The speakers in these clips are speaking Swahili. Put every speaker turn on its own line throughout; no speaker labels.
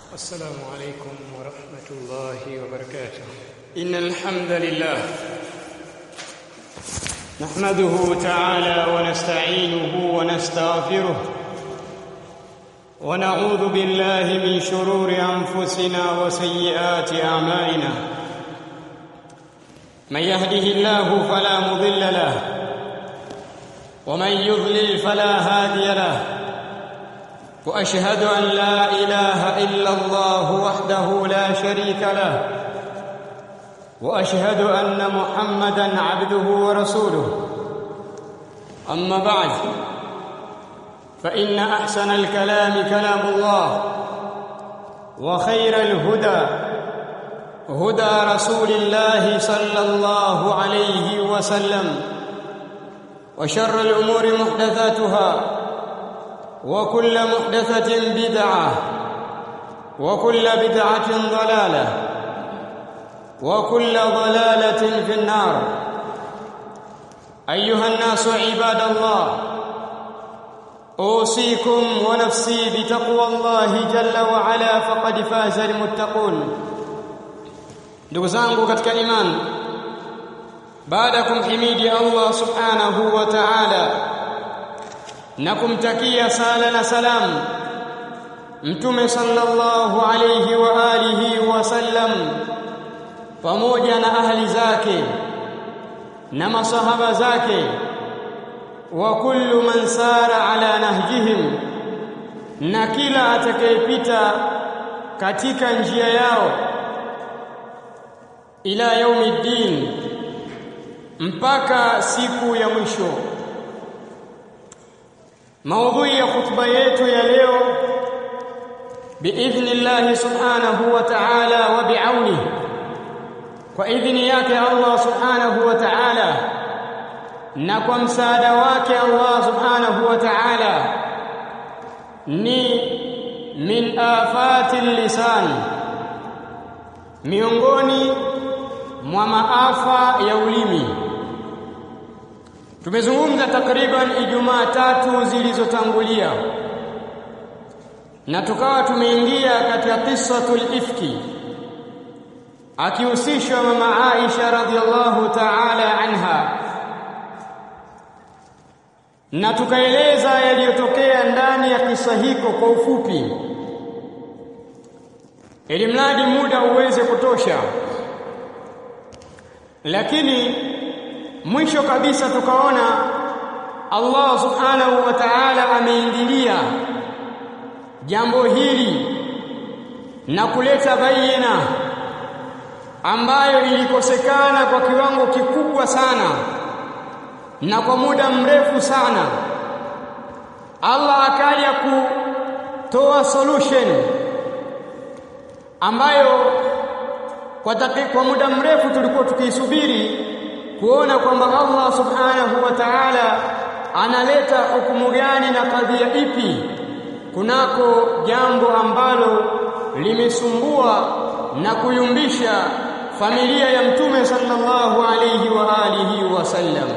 السلام عليكم ورحمة الله وبركاته إن الحمد لله نحمده تعالى ونستعينه ونستغفره ونعوذ بالله من شرور أنفسنا وسيئات أعمالنا من يهده الله فلا مضل له ومن يضلل فلا هادي له واشهد ان لا اله الا الله وحده لا شريك له واشهد ان محمدا عبده ورسوله اما بعد فان احسن الكلام كلام الله وخير الهدى هدى رسول الله صلى الله عليه وسلم وشر الامور محدثاتها وكل محدثة بدعة وكل بدعة ضلالة وكل ضلالة في النار أيها الناس عباد الله أوصيكم ونفسي بتقوى الله جل وعلا فقد فاز المتقون ndugu zangu katika imani baada ya kumhimidi Allah subhanahu wa ta'ala na kumtakia sala na salam mtume sallallahu alayhi wa alihi wasallam pamoja na ahli zake na masahaba zake wa kullu man sara ala nahjihim na kila atakayepita katika njia yao ila yaumiddin mpaka siku ya mwisho maudhui ya khutba yetu ya leo biidhnillah subhanahu wa ta'ala wa bi'auni kwa idhini yake Allah subhanahu wa ta'ala na kwa msaada wake Allah subhanahu wa ta'ala ni min afati lisan miongoni mwa maafa ya ulimi Tumezungumza takriban Ijumaa tatu zilizotangulia na tukawa tumeingia katika qissatul ifki akihusishwa mama Aisha radhiallahu ta'ala anha na tukaeleza yaliyotokea ndani ya kisa hiko kwa ufupi ili mradi muda uweze kutosha lakini mwisho kabisa tukaona Allah subhanahu wa ta'ala ameingilia jambo hili na kuleta bayina ambayo ilikosekana kwa kiwango kikubwa sana na kwa muda mrefu sana Allah akaja kutoa solution ambayo kwa, kwa muda mrefu tulikuwa tukiisubiri kuona kwamba Allah subhanahu wa ta'ala analeta hukumu gani na kadhia ipi kunako jambo ambalo limesumbua na kuyumbisha familia ya mtume sallallahu alayhi wa alihi wasallam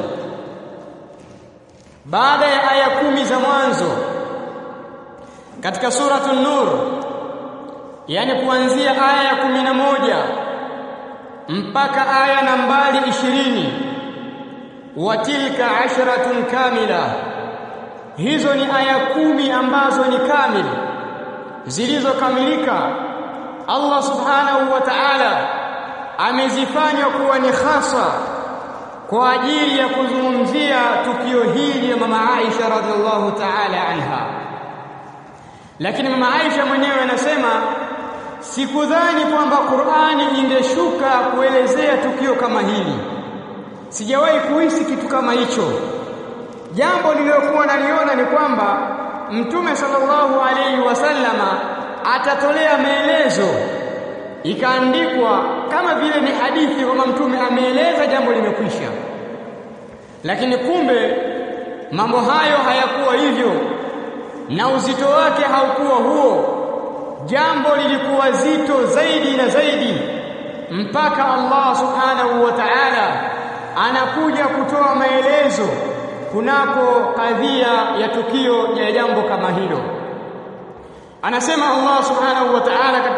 baada ya aya kumi za mwanzo katika suratul nur yani kuanzia aya ya kumi na moja mpaka aya nambari ishirini wa tilka asharatun kamila hizo ni aya kumi ambazo ni kamili zilizokamilika Allah subhanahu wa ta'ala amezifanya kuwa ni hasa kwa ajili ya kuzungumzia tukio hili ya mama Aisha radhiallahu ta'ala anha lakini mama Aisha mwenyewe anasema sikudhani kwamba Qur'ani ingeshuka kuelezea tukio kama hili sijawahi kuhisi kitu kama hicho jambo nililokuwa naliona ni kwamba mtume sallallahu alaihi wasallama atatolea maelezo ikaandikwa kama vile ni hadithi kwamba mtume ameeleza jambo limekwisha lakini kumbe mambo hayo hayakuwa hivyo na uzito wake haukuwa huo jambo lilikuwa zito zaidi na zaidi mpaka Allah subhanahu wa ta'ala anakuja kutoa maelezo kunako kadhia ya tukio ya jambo kama hilo anasema Allah subhanahu wa ta'ala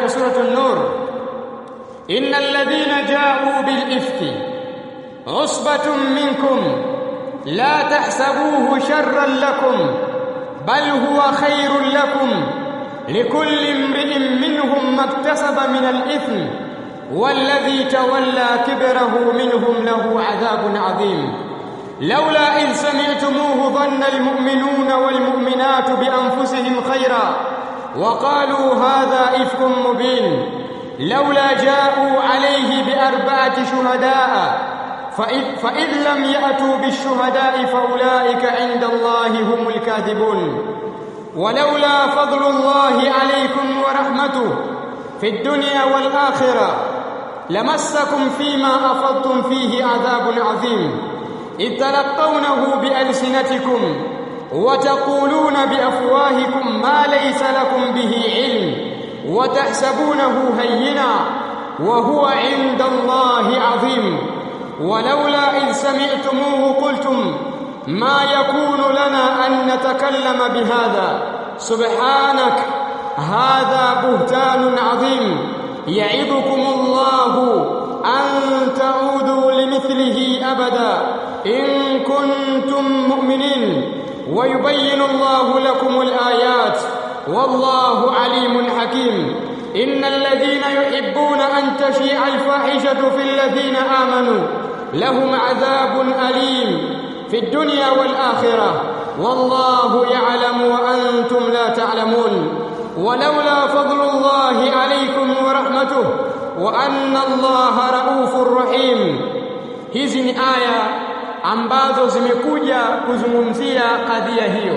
katika suratu an-nur innal ladhina ja'u bil ifki usbatun minkum la tahsabuhu sharran lakum bal huwa khairun lakum likulli imri'in minhum maktasaba min al-ithm والذي تولى كبره منهم له عذاب عظيم لولا إذ سمعتموه ظن المؤمنون والمؤمنات بأنفسهم خيرا وقالوا هذا إفك مبين لولا جاءوا عليه بأربعة شهداء فإذ, فإذ لم يأتوا بالشهداء فأولئك عند الله هم الكاذبون ولولا فضل الله عليكم ورحمته في الدنيا والآخرة لمسكم فيما أفضتم فيه عذاب عظيم إذ تلقونه بألسنتكم وتقولون بأفواهكم ما ليس لكم به علم وتحسبونه هينا وهو عند الله عظيم ولولا إذ سمعتموه قلتم ما يكون لنا أن نتكلم بهذا سبحانك هذا بهتان عظيم يعظكم الله أن تعودوا لمثله أبدا إن كنتم مؤمنين ويبين الله لكم الآيات والله عليم حكيم إن الذين يحبون أن تشيع الفاحشة في الذين آمنوا لهم عذاب أليم في الدنيا والآخرة والله يعلم وأنتم لا تعلمون ولولا فضل الله عليكم ورحمته وأن الله رؤوف رحيم hizi ni aya ambazo zimekuja kuzungumzia kadhia hiyo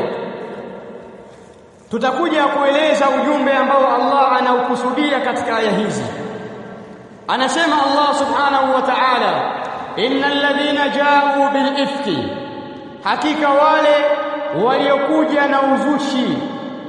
tutakuja kueleza ujumbe ambao Allah anaukusudia katika aya hizi anasema Allah subhanahu wa ta'ala innal ladhina ja'u bil ifki hakika wale waliokuja na uzushi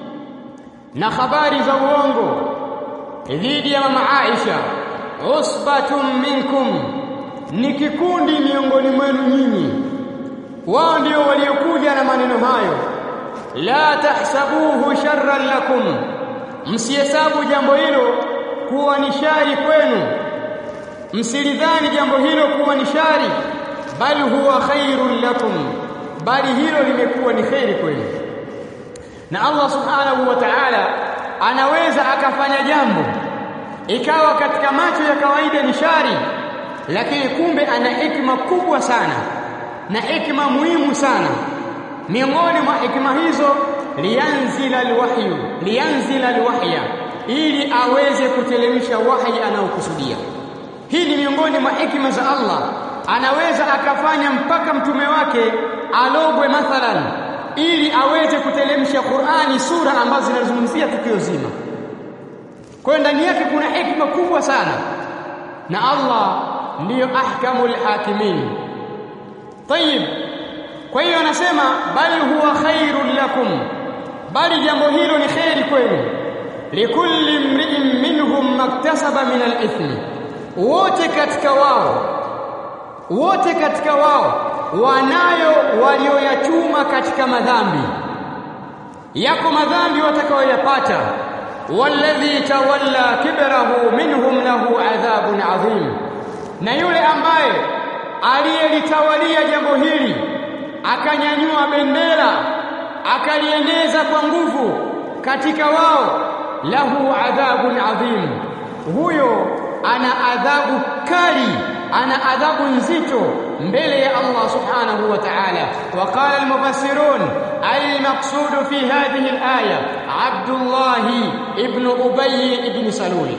na habari za uongo dhidi ya mama Aisha usbatun minkum ni kikundi miongoni mwenu nyinyi wao ndio waliokuja na maneno hayo la tahsabuhu sharran lakum msihesabu jambo hilo kuwa ni shari kwenu msilidhani jambo hilo kuwa ni shari bali huwa khairun lakum bali hilo limekuwa ni khairi kwenu na Allah subhanahu wa ta'ala anaweza akafanya jambo ikawa katika macho ya kawaida ni shari lakini kumbe ana hikma kubwa sana na hikma muhimu sana miongoni mwa hikma hizo lianzila alwahyu lianzila alwahya ili aweze kutelemsha wahi anaokusudia hii ni miongoni mwa hikma za Allah anaweza akafanya mpaka mtume wake alogwe mathalan ili aweze kutelemsha Qur'ani sura ambazo zinazungumzia tukio zima kwa ndani yake kuna hikma kubwa sana na Allah ndiyo ahkamul hakimin tayib kwa hiyo anasema bal huwa khairul lakum bali jambo hilo ni khairi kwenu likulli mri'in minhum maktasaba min al-ithmi wote katika wao wote katika wao wanayo walioyachuma katika madhambi yako madhambi watakayoyapata walladhi tawalla kibrahu minhum lahu adhabun adhim na yule ambaye aliyelitawalia jambo hili akanyanyua bendera akalieneza kwa nguvu katika wao lahu adhabun adhim huyo ana adhabu kali ana adhabu nzito mbele ya Allah subhanahu wa ta'ala وقال المفسرون المقصود في هذه الآية عبد الله ابن أبي ابن سلول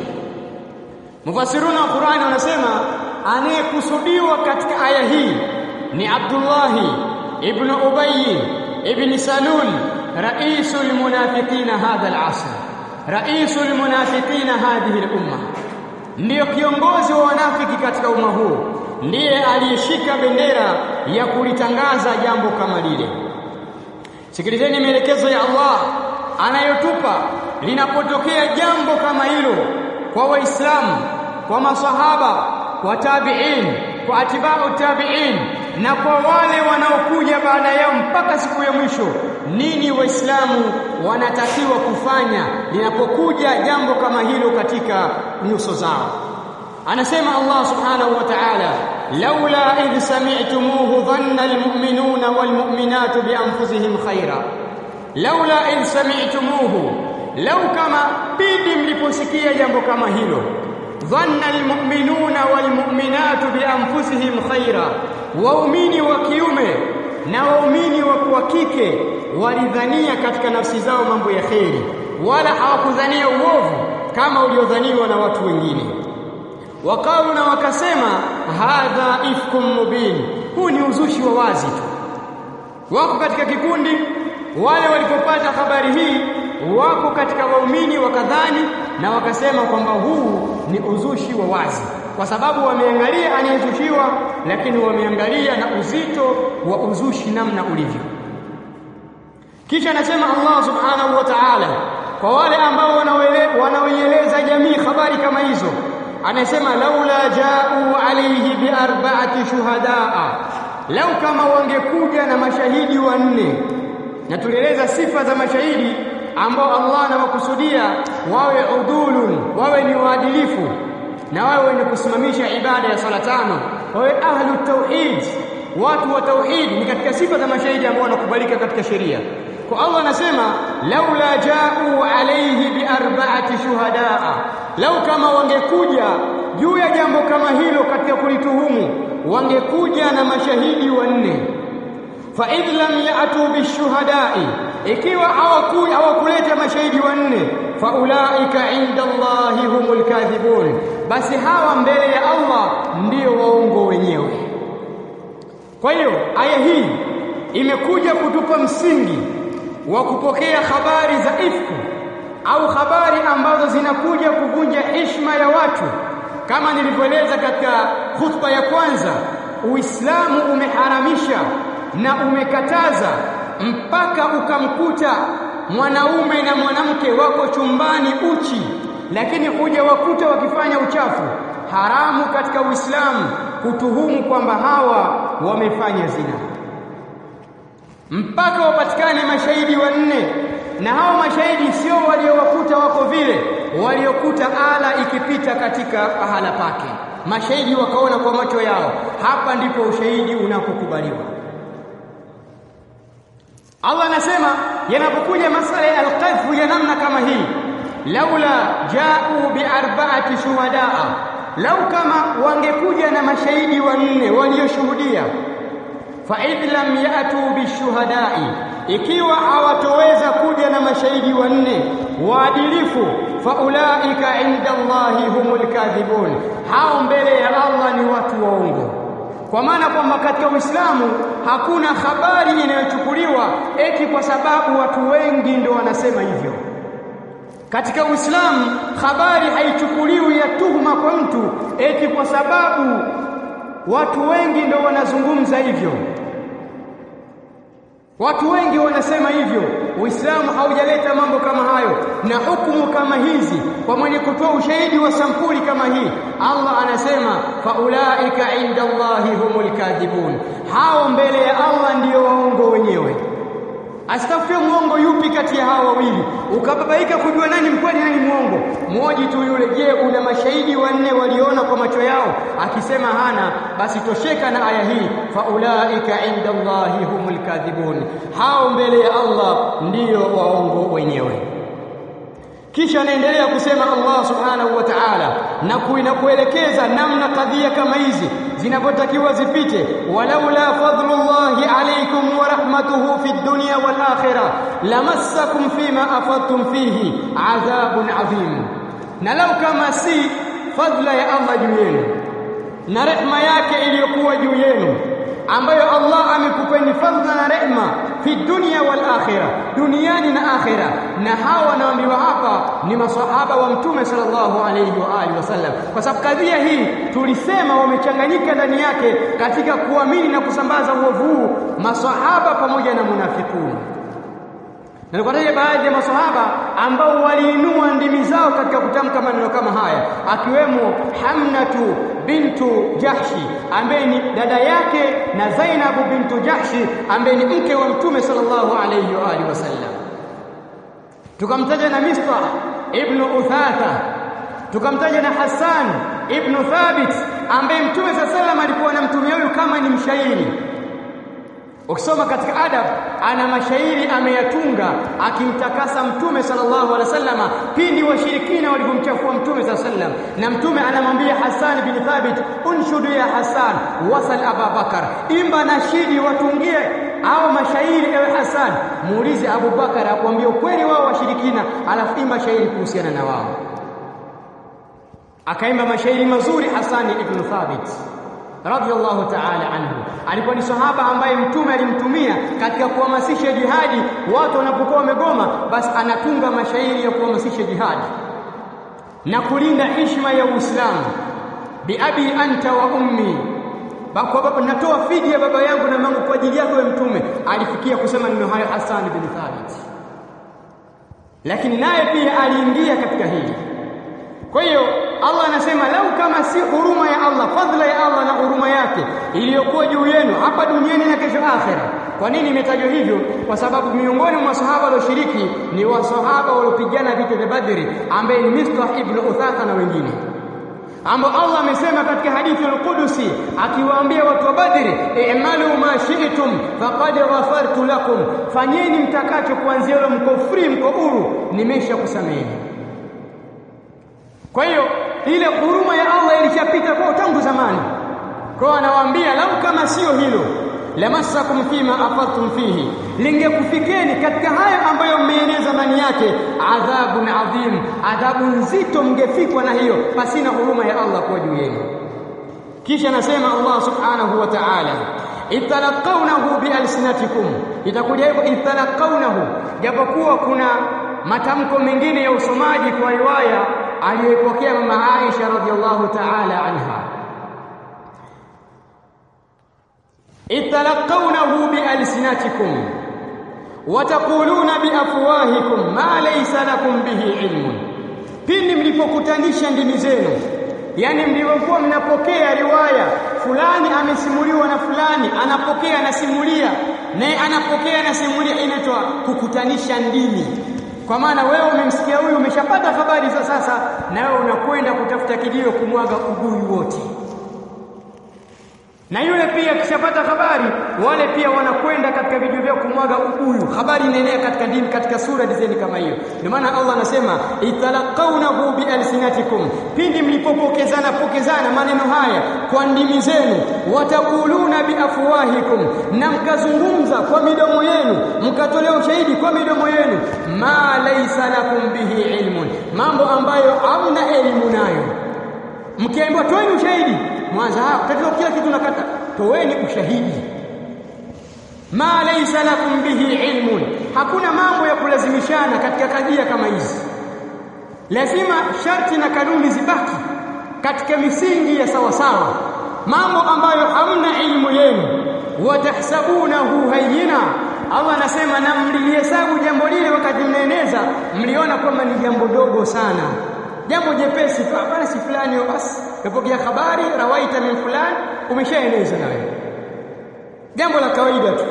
مفسرون القرآن wanasema anayekusudiwa katika aya hii ni Abdullah ibn Ubay ibn Salul raisul munafiqina hadha al-asr raisul munafiqina hadhihi al-umma ndiyo kiongozi wa wanafiki katika umma huu ndiye aliyeshika bendera ya kulitangaza jambo kama lile sikilizeni maelekezo ya Allah anayotupa linapotokea jambo kama hilo kwa waislamu kwa masahaba kwa tabi'in kwa atibau tabi'in na kwa wale wanaokuja baada yao mpaka siku ya mwisho nini waislamu wanatakiwa kufanya linapokuja jambo kama hilo katika katika nyuso zao anasema Allah subhanahu wa ta'ala laula idh sami'tumuhu dhanna almu'minuna walmu'minatu bi anfusihim khaira laula idh sami'tumuhu lau kama pindi mliposikia jambo kama hilo dhanna almu'minuna walmu'minatu bi anfusihim khaira waumini wa kiume na waumini wa kike walidhania katika nafsi zao mambo ya kheri wala hawakudhania uovu kama uliodhaniwa na watu wengine wakalu na wakasema hadha ifkum mubin huu ni uzushi wa wazi tu wako katika kikundi wale walipopata habari hii wako katika waumini wakadhani na wakasema kwamba huu ni uzushi wa wazi kwa sababu wameangalia anayezushiwa lakini wameangalia na uzito wa uzushi namna ulivyo kisha anasema Allah subhanahu wa ta'ala kwa wale ambao wanaoieleza jamii habari kama hizo anasema laula ja'u alayhi bi arba'ati shuhadaa lau kama wangekuja na mashahidi wanne na tulieleza sifa za mashahidi ambao Allah anawakusudia wawe udulun wawe ni waadilifu na wawe wenye kusimamisha ibada ya sala tano wawe ahlu tauhid watu wa tauhid ni katika sifa za mashahidi ambao wanakubalika katika sheria kwa Allah anasema laula ja'u alayhi bi arba'ati shuhadaa lau kama wangekuja juu ya jambo kama hilo katika kulituhumu wangekuja na mashahidi wanne fa idh lam ya'tu bishuhada'i ikiwa hawakuja hawakuleta mashahidi wanne fa ulaika inda Allahi humul kadhibun basi hawa mbele ya Allah ndio waongo wenyewe kwa hiyo aya hii imekuja kutupa msingi wa kupokea habari za ifku au habari ambazo zinakuja kuvunja heshima ya watu kama nilivyoeleza katika khutba ya kwanza Uislamu umeharamisha na umekataza mpaka ukamkuta mwanaume na mwanamke wako chumbani uchi lakini huja wakuta wakifanya uchafu haramu katika Uislamu kutuhumu kwamba hawa wamefanya zina mpaka wapatikane mashahidi wanne na hao mashahidi sio waliowakuta wako vile waliokuta ala ikipita katika pahala pake mashahidi wakaona kwa macho yao hapa ndipo ushahidi unapokubaliwa Allah anasema yanapokuja masala ya alqadhfu ya namna kama hii laula ja'u bi arba'ati shuhadaa lau kama wangekuja na mashahidi wanne walioshuhudia fa idh lam ya'tu bishuhada'i ikiwa hawatoweza kuja na mashahidi wanne waadilifu fa ulaika inda Allahi humul kadhibun hao mbele ya Allah ni watu waongo kwa maana kwamba katika Uislamu hakuna habari inayochukuliwa eti kwa sababu watu wengi ndio wanasema hivyo katika Uislamu habari haichukuliwi ya tuhuma kwa mtu eti kwa sababu watu wengi ndio wanazungumza hivyo Watu wengi wanasema hivyo. Uislamu haujaleta mambo kama hayo na hukumu kama hizi kwa mwenye kutoa ushahidi wa sampuli kama hii. Allah anasema faulaika inda Allahi humul kadhibun, hao mbele ya Allah ndiyo waongo wenyewe. Asitafute mwongo yupi kati ya hao wawili, ukababaika kujua nani mkweli nani mwongo. Mmoja tu yule. Je, una mashahidi wanne waliona kwa macho yao? Akisema hana, basi tosheka na aya hii, faulaika inda Allahi humul kadhibun, hao mbele ya Allah ndiyo waongo wenyewe. Kisha anaendelea kusema Allah subhanahu wa ta'ala, na kuinakuelekeza namna kadhia kama hizi zinavyotakiwa zipite. walaula fadlullahi alaykum wa rahmatuhu fi dunya wal akhirah lamassakum fima afadtum fihi adhabun adhim, na lau kama si fadla ya Allah juu yenu na rehma yake iliyokuwa juu yenu ambayo Allah amekupeni fadhila na rehma fi dunya wal akhirah, duniani na akhira. Na hawa wanaambiwa hapa ni masahaba wa Mtume sallallahu alayhi wa alihi wasallam, kwa sababu kadhia hii tulisema wamechanganyika ndani yake katika kuamini na kusambaza uovu huu masahaba pamoja na munafikuni na nikataja baadhi ya masahaba ambao waliinua ndimi zao katika kutamka maneno kama haya, akiwemo Hamnatu bintu Jahshi ambaye ni dada yake na Zainabu bintu Jahshi ambaye ni mke wa Mtume sallallahu alayhi wa alihi wasallam. Tukamtaja na Mistah ibn Uthatha tukamtaja na Hassan ibn Thabit ambaye Mtume sallallahu alikuwa anamtumia huyu kama ni mshairi Ukisoma katika adab ana mashairi ameyatunga akimtakasa Mtume sallallahu alaihi wasallama pindi washirikina walipomchafua Mtume sallallahu alaihi wasallam, na Mtume anamwambia Hassan bin Thabit, unshudu ya Hassan wasal Abu Bakar, imba nashidi watungie au mashairi ewe Hassan, muulize Abu Bakar akwambie ukweli wao washirikina, alafu imba shairi kuhusiana na wao. Akaimba mashairi mazuri Hassan ibn Thabit radhiyallahu ta'ala anhu alikuwa ni sahaba ambaye mtume alimtumia katika kuhamasisha jihadi watu wanapokuwa wamegoma basi anatunga mashairi ya kuhamasisha jihadi na kulinda heshima ya Uislamu biabi anta wa ummi kwa baba natoa fidi ya baba yangu na mangu kwa ajili yako wewe mtume alifikia kusema neno hayo Hassan bin Thabit lakini naye pia aliingia katika hili kwa hiyo Allah anasema lau kama si huruma ya Allah, fadhila ya Allah na huruma yake iliyokuwa juu yenu hapa duniani na kesho akhera. Kwa nini imetajwa hivyo? Kwa sababu miongoni mwa masahaba walioshiriki ni wasahaba waliopigana vita vya Badri, ambaye ni Mistah ibn Uthatha na wengine ambao Allah amesema katika hadithi al-Qudusi akiwaambia watu wa Badri, i'malu ma shi'tum faqad ghafartu lakum, fanyeni mtakacho kuanzia leo, mko free, mko huru, nimesha kusameheni. Kwa hiyo ile huruma ya Allah ilishapita kwa tangu zamani. Kwa anawaambia lau kama sio hilo lamassakum fima afadtum fihi, lingekufikeni katika haya ambayo mmeeneza ndani yake, adhabun adhim, adhabu nzito mngefikwa na hiyo, pasina huruma ya Allah kwa juu yenu. Kisha anasema Allah subhanahu wa ta'ala italaqawnahu bialsinatikum, itakuja hivyo italaqawnahu, japokuwa kuna matamko mengine ya usomaji kwa riwaya aliyoipokea mama Aisha radhiallahu ta'ala anha italaqawnahu bialsinatikum wataquluna biafwahikum ma laysa lakum bihi ilmun, pindi mlipokutanisha ndimi zenu, yani mlivyokuwa mnapokea riwaya fulani amesimuliwa na fulani, anapokea anasimulia, naye anapokea anasimulia, inaitwa kukutanisha ndimi kwa maana wewe umemsikia huyu, umeshapata habari za sasa, na wewe unakwenda kutafuta kijio kumwaga ubuyu wote, na yule pia akishapata habari, wale pia wanakwenda katika vijio vyao kumwaga ubuyu. Habari inaenea katika dini, katika sura dizeni kama hiyo. Ndio maana Allah anasema italaqawnahu bialsinatikum, pindi mlipopokezana pokezana maneno haya kwa ndimi zenu, watakuluna biafwahikum, na mkazungumza kwa midomo yenu, mkatolea ushahidi kwa midomo yenu, ma laysa lakum bihi ilmun, mambo ambayo hamna elimu nayo. Mkiambiwa toeni ushahidi, mwanza hapo tatizo, kila kitu nakata, toeni ushahidi ma laysa lakum bihi ilmun, hakuna mambo ya kulazimishana katika kadhia kama hizi. Lazima sharti na kanuni zibaki katika misingi ya sawasawa, mambo ambayo hamna ilmu yenu. Watahsabunahu hayyina, Allah anasema na mlilihesabu jambo lile wakati mnaeneza, mliona kwamba ni jambo dogo sana, jambo jepesi tu, hapana, si fulani basi kapokea habari rawaita min fulani, umeshaeneza na wewe jambo la kawaida tu.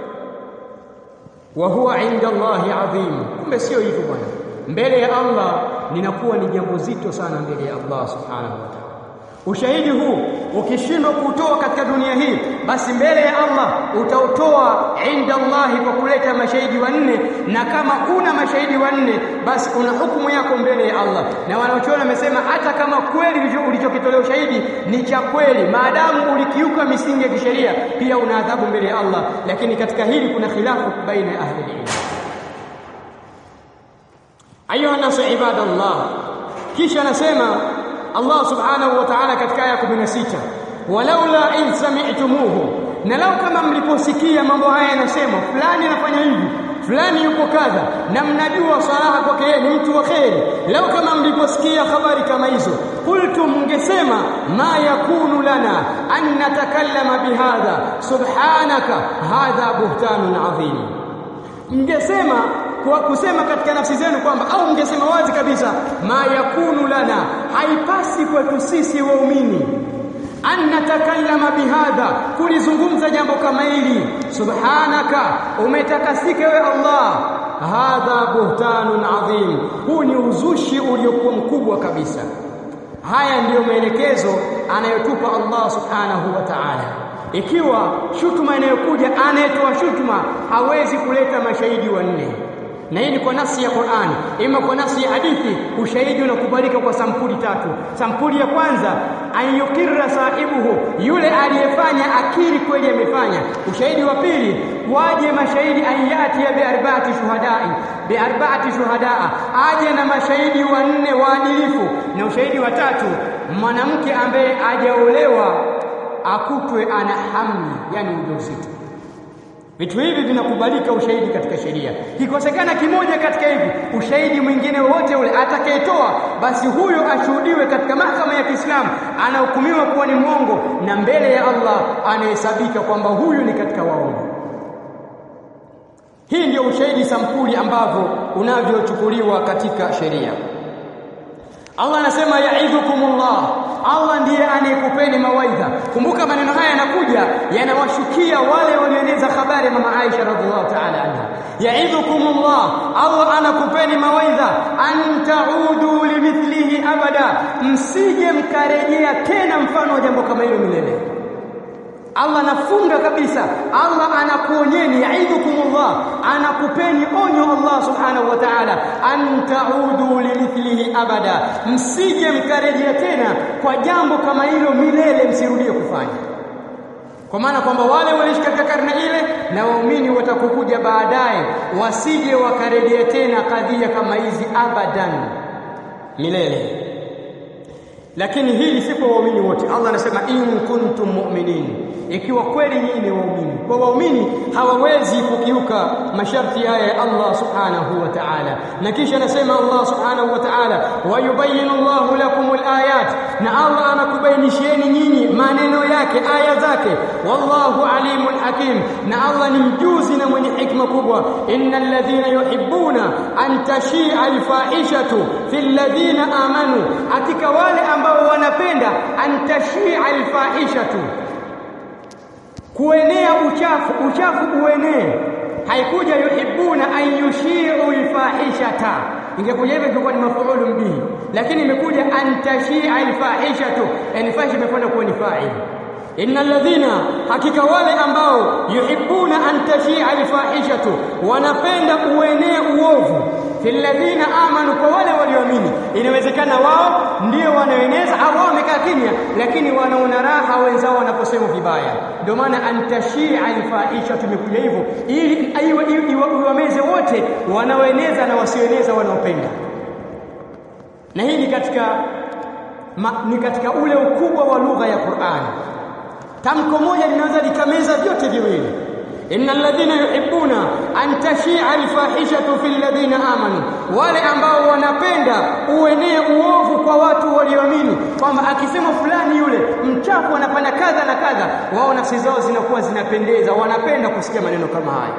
wa huwa inda Allahi adhim, kumbe sio hivyo bwana. Mbele ya Allah linakuwa ni jambo zito sana mbele ya Allah subhanahu wa ta'ala. Ushahidi huu ukishindwa kuutoa katika dunia hii, basi mbele ya Allah utautoa inda Allahi kwa kuleta mashahidi wanne, na kama una mashahidi wanne, basi una hukumu yako mbele ya Allah. Na wanaochuoni wamesema hata kama kweli ulichokitolea ushahidi ni cha kweli, maadamu ulikiuka misingi ya kisheria, pia una adhabu mbele ya Allah. Lakini katika hili kuna khilafu baina ya ahli ilm. Ayuha nasu ibadallah, kisha anasema Allah subhanahu wa ta'ala katika aya 16 walaula in sami'tumuhu, na lau kama mliposikia mambo haya yanasema fulani anafanya hivi fulani yuko kadha, na mnajua salaha kwake yeye ni mtu wa kheri, lau kama mliposikia habari kama hizo, qultum, mngesema ma yakunu lana an natakallama bihadha subhanaka hadha buhtanun adhim, mngesema kwa kusema katika nafsi zenu kwamba au mngesema wazi kabisa, ma yakunu lana, haipasi kwetu sisi waumini an natakallama bihadha, kulizungumza jambo kama hili. Subhanaka, umetakasika wewe Allah. Hadha buhtanun adhim, huu ni uzushi uliokuwa mkubwa kabisa. haya ndiyo maelekezo anayotupa Allah subhanahu wa ta'ala ikiwa shutuma inayokuja anayetoa shutuma hawezi kuleta mashahidi wanne na hii ni kwa nafsi ya Qur'ani ima kwa nafsi ya hadithi ushahidi unakubalika kwa sampuli tatu sampuli ya kwanza ayukirra sahibuhu yule aliyefanya akiri kweli amefanya ushahidi wa pili waje mashahidi ayati ya biarba'ati shuhadai biarba'ati shuhadaa aje na mashahidi wanne waadilifu na ushahidi wa tatu mwanamke ambaye hajaolewa akutwe ana hamli yani ujauzito Vitu hivi vinakubalika ushahidi katika sheria. Kikosekana kimoja katika hivi, ushahidi mwingine wote ule atakayetoa, basi huyo ashuhudiwe katika mahakama ya Kiislamu, anahukumiwa kuwa ni mwongo na mbele ya Allah anahesabika kwamba huyu ni katika waongo. Hii ndio ushahidi sampuli ambavyo unavyochukuliwa katika sheria. Allah anasema yaidhukumullah, Allah ndiye anayekupeni mawaidha. Kumbuka maneno haya yanakuja yanawashukia wale walioeneza habari ya mama Aisha radhiallahu ta'ala anha. Yaidhukumullah, Allah anakupeni mawaidha, an taudu limithlihi abada, msije mkarejea tena mfano wa jambo kama hilo milele. Allah anafunga kabisa, Allah anakuonyeni, yaidhukumullah, anakupeni onyo Allah subhanahu wa ta'ala, an taudu limithlihi abada, msije mkarejea tena kwa jambo kama hilo milele, msirudie kufanya. Kwa maana kwamba wale waliishi katika karne ile na waumini watakokuja baadaye wasije wakarejea tena kadhia kama hizi abadan, milele. Lakini hili si kwa waumini wote. Allah anasema in kuntum mu'minin, ikiwa kweli nyinyi ni waumini. Kwa waumini hawawezi kukiuka masharti haya ya Allah subhanahu wa ta'ala, na kisha anasema Allah subhanahu wa ta'ala, wa yubayyinu Allahu lakumul ayat, na Allah anakubainishieni nyinyi maneno yake, aya zake. Wallahu alimun hakim, na Allah ni mjuzi na mwenye hikma kubwa. innal ladhina yuhibbuna an tashia alfahishatu fil ladhina amanu, hakika wale ambao wanapenda antashia alfahishatu kuenea uchafu uchafu uenee haikuja yuhibbuna an yushi'u alfahishata ingekuja hivyo ingekuwa ni mafuulu bihi lakini imekuja antashia alfahishatu yani fahisha imekwenda kuwa ni fa'il innal ladhina hakika wale ambao yuhibbuna an tashia alfahishatu wanapenda uenee uovu fil ladhina amanu kwa wale walioamini inawezekana wao ndio wanaoeneza au wao wamekaa kimya lakini wanaona raha wenzao wanaposema vibaya ndio maana antashia alfaisha tumekuja hivyo ili iwameze wote wanaoeneza na wasioeneza wanaopenda na hii ni katika ma, ni katika ule ukubwa wa lugha ya Qur'an tamko moja linaweza likameza vyote viwili إن الذين يحبون أن تشيع الفاحشة في الذين آمنوا wale ambao wanapenda uenee uovu kwa watu walioamini kwamba akisema fulani yule mchafu anafanya kadha na kadha wao nafsi zao zinakuwa zinapendeza wanapenda kusikia maneno kama haya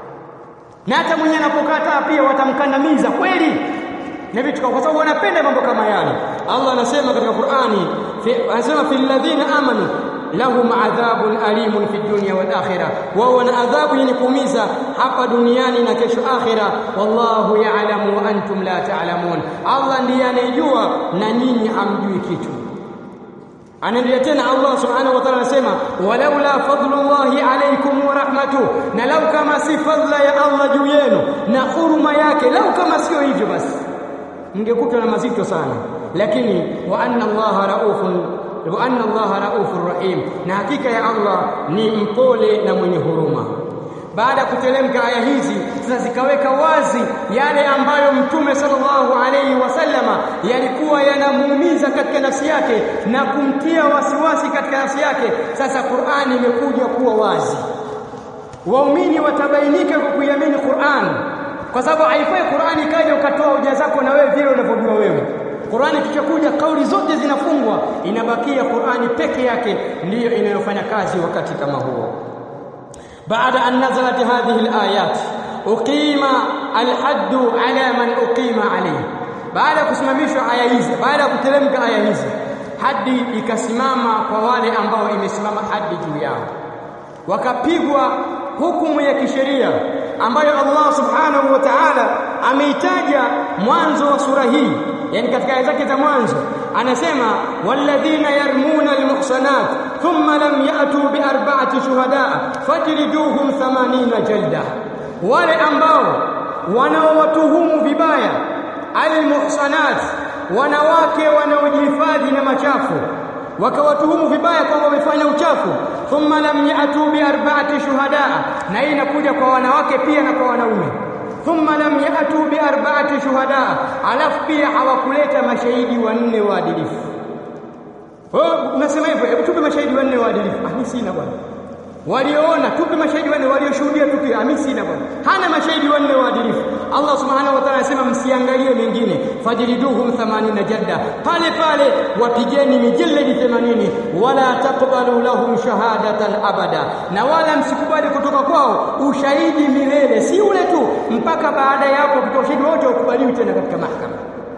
na hata mwenye anapokataa pia watamkandamiza kweli na vitu kwa sababu wanapenda mambo kama yale Allah anasema katika Qur'ani anasema fil ladhina amanu lahum adhabun alimun fi dunya wal akhirah wao wana adhabu yenye kuumiza hapa duniani na kesho akhira wallahu ya'lamu wa antum la ta'lamun Allah ndiye anayejua na nyinyi hamjui kitu anaendelea tena Allah subhanahu wa ta'ala anasema walaula fadlullahi alaykum wa rahmatuh na lau kama si fadla ya Allah juu yenu na huruma yake lau kama sio hivyo basi mngekutwa na mazito sana lakini wa anna Allah raufun wa anna Allah raufur rahim na hakika ya Allah ni mpole na mwenye huruma baada ya kutelemka aya hizi sasa zikaweka wazi yale ambayo mtume sallallahu alayhi wasallama yalikuwa yanamuumiza katika nafsi yake na kumtia wasiwasi katika nafsi yake sasa Qur'ani imekuja kuwa wazi waumini watabainika kwa kuiamini Qur'an kwa sababu haifai Qur'ani ikaja ukatoa hoja zako na wewe vile unavyojua wewe Qur'ani kishakuja kauli zote zinafungwa inabakia Qur'ani peke yake ndiyo inayofanya kazi wakati kama huo بعد أن نزلت هذه الآيات أقيم الحد على من أقيم عليه بعد kusimamishwa aya hizi baada ya kuteremka aya hizi hadi ikasimama kwa wale ambao imesimama hadi juu yao wakapigwa hukumu ya kisheria ambayo Allah subhanahu wa ta'ala ameitaja mwanzo wa sura hii yani katika aya zake za mwanzo anasema walladhina yarmuna almuhsanat thumma lam yatu biarba'ati shuhada fajliduhum 80 jalda wale ambao wanaowatuhumu vibaya almuhsanat wanawake wanaojihifadhi na machafu wakawatuhumu vibaya kwamba wamefanya uchafu thumma lam yatu biarba'ati shuhada na hii inakuja kwa wanawake pia na kwa wanaume thumma lam yatu biarba'ati shuhada alafu pia hawakuleta mashahidi wanne waadilifu oh unasema hivyo hebu tupe mashahidi wanne waadilifu ah mimi sina bwana walioona tupe mashahidi wanne walioshuhudia tukio mimi sina bwana hana mashahidi wanne waadilifu Allah subhanahu wa ta'ala anasema msiangalie mengine fajliduhum 80 jadda pale pale wapigeni mijalladi 80 wala taqbalu lahum shahadatan abada na wala msikubali kutoka kwao ushahidi milele si ule tu mpaka baada ya hapo kutoa ushahidi wote ukubaliwi tena katika mahakama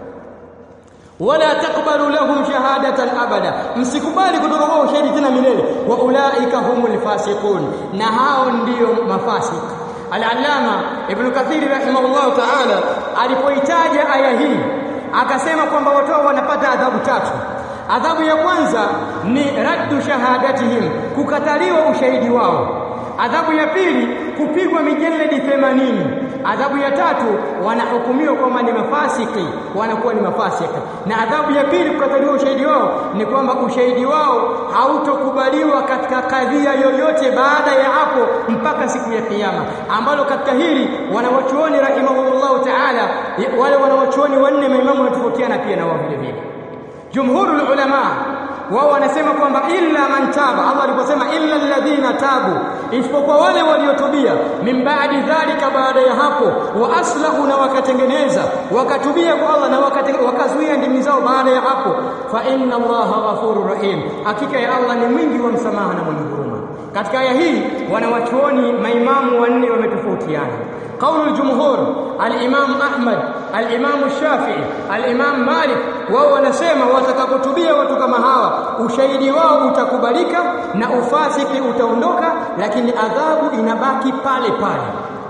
wala taqbalu lahum shahadatan abada msikubali kutoka kwao ushahidi tena milele wa ulaika humul fasiqun na hao ndio mafasik al-allama ibn kathir rahimahullah ta'ala alipoitaja aya hii akasema kwamba watu wanapata adhabu tatu adhabu ya kwanza ni raddu shahadatihim kukataliwa ushahidi wao adhabu ya pili kupigwa mijalladi 80 adhabu ya tatu wanahukumiwa kwamba ni mafasiki wanakuwa ni mafasiki na adhabu ya pili kukataliwa ushahidi wao ni kwamba ushahidi wao hautokubaliwa katika kadhia yoyote baada ya hapo mpaka siku ya kiyama ambalo katika hili wanawachuoni rahimahumullahu taala wale wanawachuoni wanne maimamu wanatofautiana pia na wao vile vile jumhurul ulama wao wanasema kwamba illa man taba Allah aliposema illa alladhina tabu isipokuwa wale waliotubia min baadi dhalika baada ya hapo wa aslahu na wakatengeneza wakatubia kwa Allah na wakazuia ndimi zao baada ya hapo fa inna Allaha ghafurur rahim hakika ya Allah ni mwingi wa msamaha na mwenye huruma katika aya hii wanawachuoni maimamu wanne wametofautiana قول الجمهور الامام احمد الامام الشافعي الامام مالك wao wanasema watakapotubia watu kama hawa ushahidi wao utakubalika na ufasiki utaondoka lakini adhabu inabaki pale pale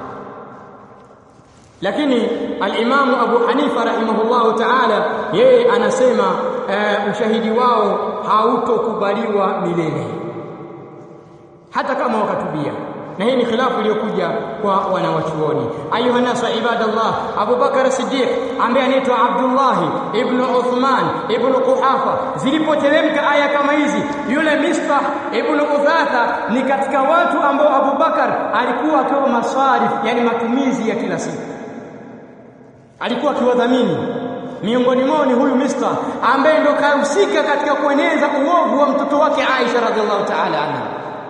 lakini al-Imam Abu Hanifa rahimahullahu ta'ala yeye anasema uh, ushahidi wao hautokubaliwa milele hata kama wakatubia na hii ni khilafu iliyokuja kwa wanawachuoni ayuha nasu ibadallah Abu Bakar Siddiq ambaye anaitwa Abdullah ibn Uthman ibn Quhafa zilipoteremka aya kama hizi yule Mistah ibn Uthatha ni katika watu ambao Abu Bakar alikuwa akiwa masarif yani matumizi ya kila siku alikuwa akiwadhamini miongoni mwao ni huyu Mistah ambaye ndo kahusika katika kueneza uovu wa mtoto wake Aisha radhiallahu ta'ala anha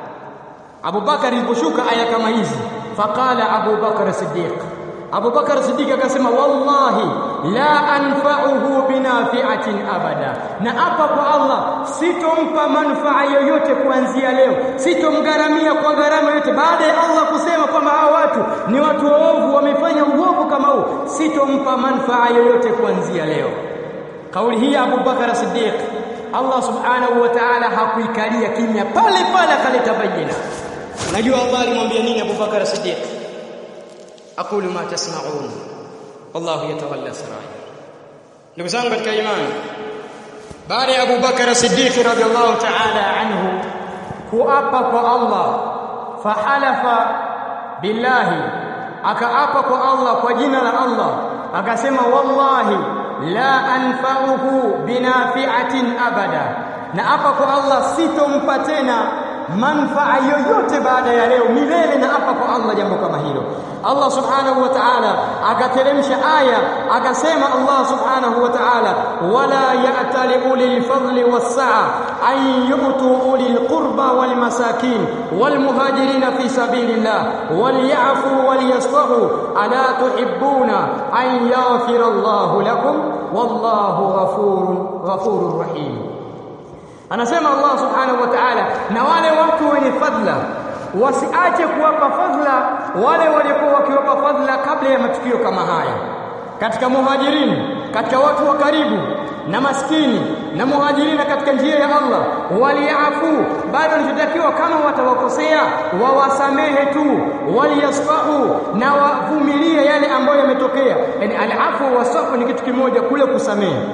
Abu Bakar iliposhuka aya kama hizi faqala Abu Bakar Siddiq Abu Bakar Siddiq akasema wallahi la anfa'uhu binafi'atin abada na hapa kwa Allah sitompa manufaa yoyote kuanzia leo sitomgaramia kwa gharama yote baada ya Allah kusema kwamba hao watu ni watu waovu wamefanya uovu kama huu sitompa manufaa yoyote kuanzia leo kauli hii Abu Bakar Siddiq Allah subhanahu wa ta'ala hakuikalia kimya pale pale akaleta bayina unajua Allah alimwambia nini Abu Bakar Siddiq aqulu ma tasma'un wallahu yatawalla sarair ndugu zangu katika imani baada ya Abu Bakar Siddiq radhiallahu ta'ala anhu kuapa kwa Allah fahalafa billahi akaapa kwa Allah kwa jina la Allah akasema wallahi la anfa'uhu binafi'atin abada na hapa kwa Allah sitompa tena manfaa yoyote baada ya leo milele na hapa kwa Allah jambo kama hilo Allah subhanahu wa ta'ala akateremsha aya akasema Allah subhanahu wa ta'ala wala ya'tali ulil fadli was-sa'a an yu'tu ulil qurba wal masakin wal muhajirin fi sabilillah wal ya'fu wal yasfahu ala tuhibbuna an yaghfira Allah lakum wallahu ghafurun ghafurur rahim anasema Allah subhanahu wa ta'ala na wale watu wenye fadla wasiache kuwapa fadla wale waliokuwa wakiwapa fadla kabla ya matukio kama haya katika muhajirini katika watu wa karibu na maskini na muhajirina katika njia ya Allah waliafu bado nitakiwa kama watawakosea wawasamehe tu waliyasfahu na wavumilie yale ambayo yametokea yani alafu wasafu ni kitu kimoja kule kusamehe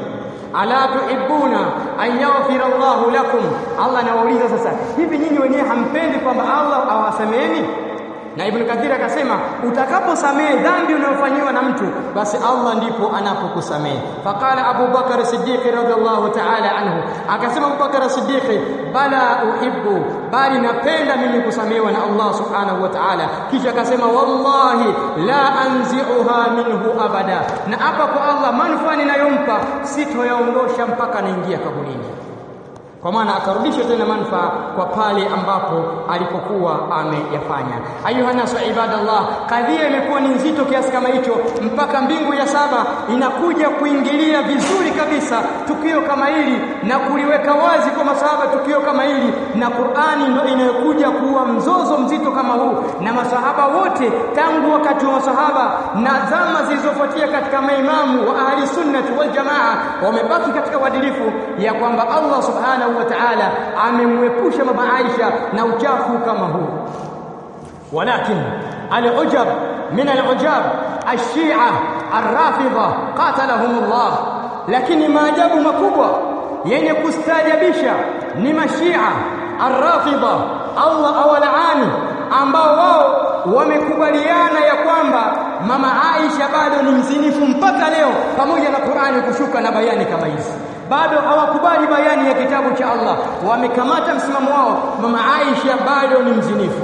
ala tuhibbuna an yaghfira Allahu lakum Allah anawauliza sasa hivi nyinyi wenyewe hampendi kwamba Allah awasameheni na Ibn Kathir akasema utakaposamehe dhambi unayofanyiwa na mtu basi Allah ndipo anapokusamehe. Faqala Abu Bakar Siddiq radhiallahu ta'ala anhu, akasema Abu Bakar Siddiq, bala uhibbu, bali napenda mimi kusamehewa na Allah subhanahu wa ta'ala. Kisha akasema wallahi la anzi'uha minhu abada, na hapa kwa Allah manufaa ninayompa sitoyaondosha mpaka naingia kaburini kwa maana akarudisha tena manufaa kwa pale ambapo alipokuwa ameyafanya. Ayuha nasu ibadallah, kadhia imekuwa ni nzito kiasi kama hicho mpaka mbingu ya saba inakuja kuingilia vizuri kabisa tukio kama hili na kuliweka wazi kwa masahaba tukio kama hili, na Qur'ani ndio inayokuja kuwa mzozo mzito kama huu, na masahaba wote tangu wakati wa masahaba na zama zilizofuatia katika maimamu wa ahli sunnati wal jamaa wamebaki katika uadilifu ya kwamba Allah subhanahu wa ta'ala amemwepusha mama Aisha na uchafu kama huu walakin al-ujab min al-ujab ash-shi'a ar-rafidha qatalahum Allah lakini maajabu makubwa yenye kustaajabisha ni mashia ar-rafidha Allah awalaani ambao wao wamekubaliana ya kwamba mama Aisha bado ni mzinifu mpaka leo pamoja na Qur'ani kushuka na bayani kama hizi bado hawakubali bayani ya kitabu cha Allah wamekamata msimamo wao mama Aisha bado ni mzinifu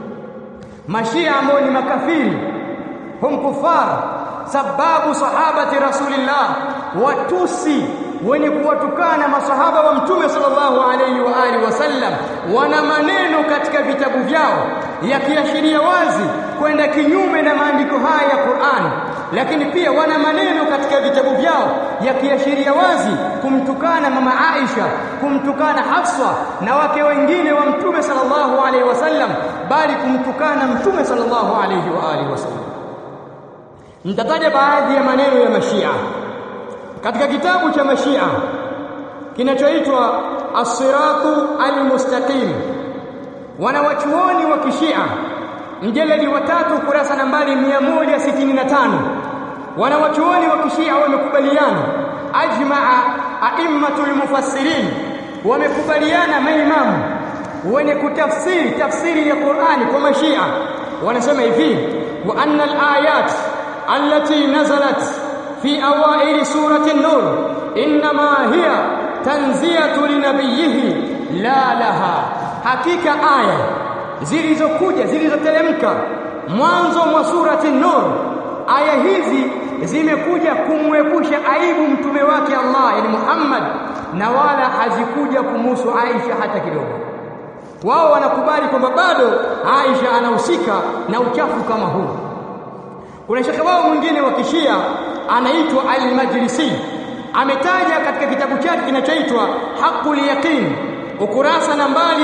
mashia ambao ni makafiri hum kufar sababu sahabati rasulillah watusi wenye kuwatukana masahaba wa mtume sallallahu alayhi wa alihi wasallam wana maneno katika vitabu vyao yakiashiria wazi kwenda kinyume na maandiko haya ya Qur'an lakini pia wana maneno katika vitabu vyao yakiashiria wazi kumtukana mama Aisha kumtukana Hafsa na wake wengine wa mtume sallallahu alaihi wasallam bali kumtukana mtume sallallahu alaihi wa alihi wasallam nitataja baadhi ya maneno ya mashia katika kitabu cha mashia kinachoitwa as-siratu al-mustaqim wanawachuoni wa kishia mjeledi wa tatu kurasa nambari 165 wanawachuoni wa kishia wamekubaliana ajmaa aimmatul mufassirin wamekubaliana maimamu wenye kutafsiri tafsiri ya Qur'ani kwa mashia wanasema hivi wa anna al-ayat allati nazalat fi awaili surati an-nur inma hiya tanziyatu linabiyihi la laha hakika aya zilizokuja zilizoteremka mwanzo mwa surati Nur aya hizi zimekuja kumwepusha aibu mtume wake Allah yani Muhammad na wala hazikuja kumuhusu Aisha hata kidogo wao wanakubali kwamba bado Aisha anahusika na uchafu kama huu kuna shekhe wao mwingine wa kishia anaitwa Al-Majlisi ametaja katika kitabu chake kinachoitwa Haqqul Yaqin ukurasa nambari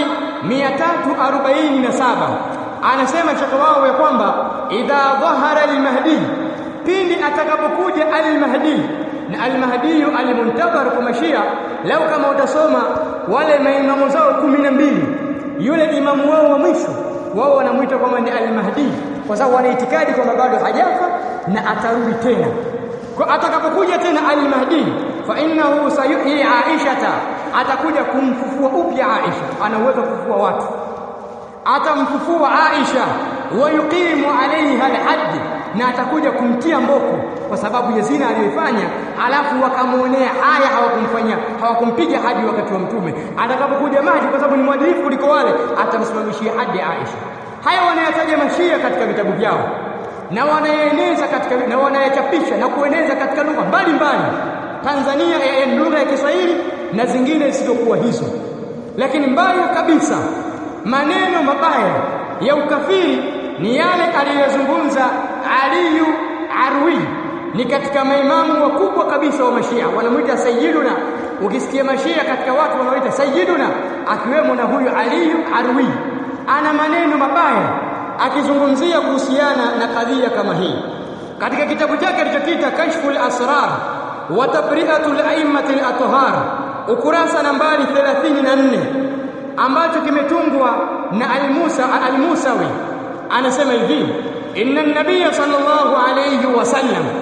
347 anasema shekhe wao ya kwamba idha dhahara al-mahdi pindi atakapokuja al-mahdi na al-mahdi al-muntabar kwa mashia lau kama utasoma wale maimamu zao 12 yule imamu wao wa mwisho wao wanamuita kwamba ni al-mahdi kwa sababu wana itikadi kwamba bado hajafa na atarudi tena kwa atakapokuja tena al-mahdi fa innahu sayuhyi aishata atakuja kumfufua upya Aisha ana uwezo kufufua watu atamfufua Aisha wa yuqimu alaiha alhadd na atakuja kumtia mboko kwa sababu ya zina aliyoifanya alafu wakamuonea haya hawakumfanyia hawakumpiga hadi wakati wa mtume atakapokuja maji kwa sababu ni mwadilifu kuliko wale atamsimamishia hadi Aisha haya wanayataja mashia katika vitabu vyao na wanaeneza katika na wanayachapisha na kueneza katika lugha mbalimbali Tanzania ya lugha ya Kiswahili na zingine zisizokuwa hizo lakini mbaya kabisa maneno mabaya ya ukafiri ni yale aliyozungumza Aliyu Arwi ni katika maimamu wakubwa kabisa wa mashia wanamuita sayyiduna ukisikia mashia katika watu wanaoita sayyiduna akiwemo na huyu Aliyu Arwi ana maneno mabaya akizungumzia kuhusiana na kadhia kama hii katika kitabu chake alichokiita Kashful Asrar wa Tabri'atul A'immati al-Athhar ukurasa nambari 34 ambacho kimetungwa na Al-Musa Al-Musawi anasema hivi inna an-nabiy sallallahu alayhi wasallam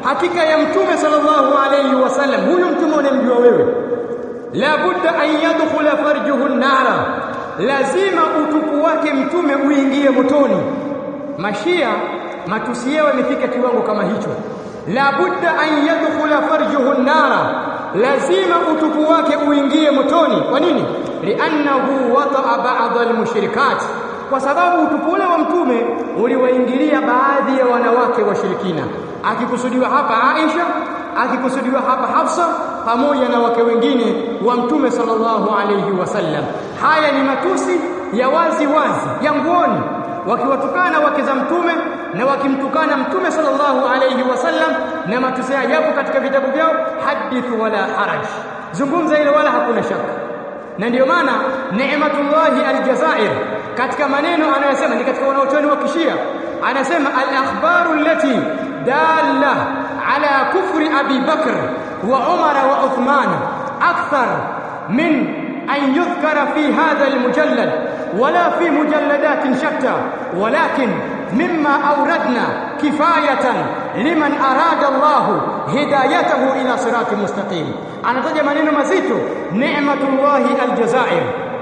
hakika ya mtume sallallahu alayhi wasallam huyu mtume unamjua wewe la budda an yadkhula farjuhu nara lazima utupu wake mtume uingie motoni mashia matusi yao yamefika kiwango kama hicho la budda an yadkhula farjuhu nara lazima utupu wake uingie motoni kwa nini li'annahu wata'a ba'd al-mushrikat kwa sababu utupu ule wa mtume uliwaingilia baadhi ya wanawake washirikina akikusudiwa hapa Aisha akikusudiwa hapa Hafsa pamoja na wake wengine wa mtume sallallahu alayhi wasallam haya ni matusi ya wazi wazi ya nguoni wakiwatukana wake za mtume na wakimtukana mtume sallallahu alayhi wasallam na matusi yapo katika vitabu vyao hadithu wala haraj zungumza ile wala hakuna shaka na ndiyo maana Neematullahi Aljazair katika maneno anayosema ni katika wanaochuoni wa Kishia anasema al-akhbaru allati dalla ala kufri Abi Bakr wa Umar wa Uthman akthar min an yudhkara fi hadha al-mujallad wala fi mujalladatin shatta walakin مما أوردنا كفاية لمن أراد الله هدايته إلى صراط مستقيم أنا تجي maneno mazito نعمة الله الجزائر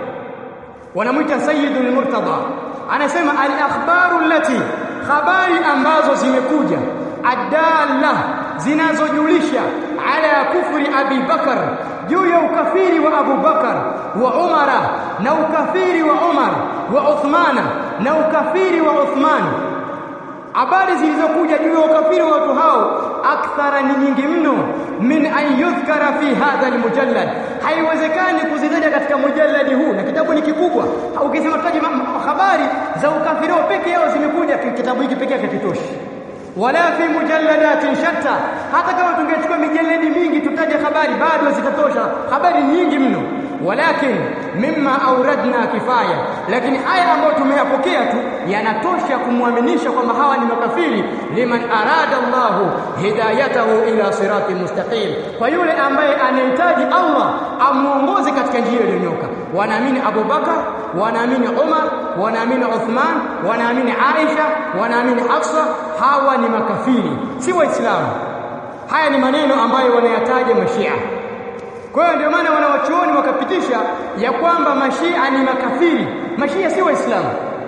wanamwita Sayyid al-Murtada anasema al-akhbaru allati habari ambazo zimekuja adalla zinazojulisha ala kufri Abi Bakar juu ya ukafiri wa Abu Bakar wa Umara na ukafiri wa Umar wa Uthmana na ukafiri wa Uthman habari zilizokuja juu ya ukafiri wa watu hao akthara ni nyingi mno min an yudhkara fi hadha almujallad haiwezekani kuzitaja katika mujalladi huu na kitabu ni kikubwa ukisema tutaje habari za ukafiri wao peke yao zimekuja kitabu hiki peke yake kitoshi wala fi mujalladatin shatta hata kama tungechukua mijaladi mingi tutaje habari bado zitatosha habari nyingi mno walakin mimma auradna kifaya lakini haya ambayo tumeyapokea tu yanatosha kumwaminisha kwamba hawa ni makafiri liman arada Allahu hidayatahu ila sirati mustaqim kwa yule ambaye anahitaji Allah amuongoze katika njia iliyonyoka wanaamini Abu Bakar wanaamini Umar wanaamini Uthman wanaamini Aisha wanaamini Hafsa hawa ni makafiri si waislamu haya ni maneno ambayo wanayataja mashia kwa hiyo ndio maana wanawachuoni wakapitisha ya kwamba mashia ni makafiri mashia si waislamu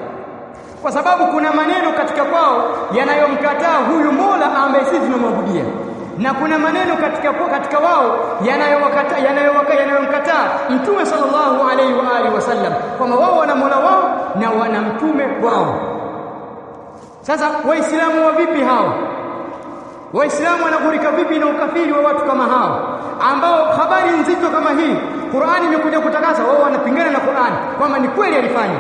kwa sababu kuna maneno katika kwao yanayomkataa huyu Mola ambaye sisi tunamwabudia na kuna maneno katika katika wao yanayowakataa yanayowakataa yanayomkataa mtume sallallahu alaihi wa alihi wasallam kwamba wao wana Mola wao na wana mtume wao sasa waislamu wa vipi hao waislamu wanaghurika vipi na ukafiri wa watu kama hao ambao habari nzito kama hii Qur'ani imekuja kutakasa wao wanapingana na Qur'ani kwamba ni kweli alifanya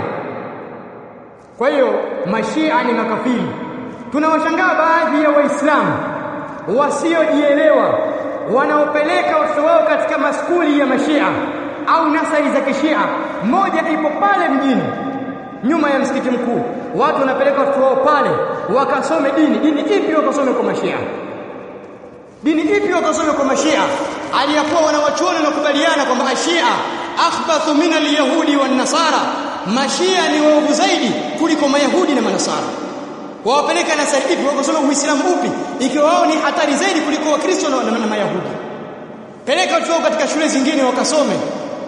kwa hiyo mashia ni makafiri tunawashangaa baadhi ya waislamu wasiojielewa wanaopeleka watoto wao katika maskuli ya mashia au nasari za kishia moja ipo pale mjini nyuma ya msikiti mkuu watu wanapeleka watoto wao pale wakasome dini dini ipi wakasome kwa mashia dini ipi wakasome kwa mashia aliyakuwa wanawachuoni wanakubaliana kwamba ashia akhbathu min alyahudi wan nasara mashia ni waovu zaidi kuliko mayahudi na manasara wawapeleka nasari ipi wakasome uislamu upi ikiwa wao ni hatari zaidi kuliko wakristo na, na, na mayahudi peleka watu wao katika shule zingine wakasome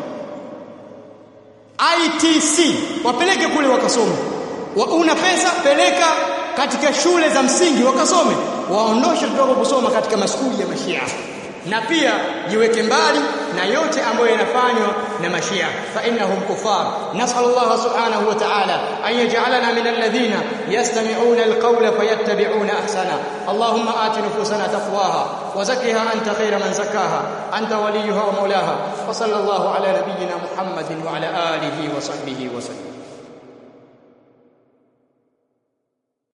ITC wapeleke kule wakasome wa, una pesa peleka katika shule za msingi wakasome waondoshe kutoka kusoma katika maskuli ya mashia na pia jiweke mbali na yote ambayo yanafanywa na mashia fa innahum kufar nasallallahu subhanahu wa ta'ala an yaj'alana min alladhina yastami'una alqawla fayattabi'una ahsana allahumma ati nufusana taqwaha wa zakkiha anta khayra man zakkaha anta waliyuha wa mawlaha wa sallallahu ala nabiyyina muhammadin wa ala alihi wa sahbihi wa sallam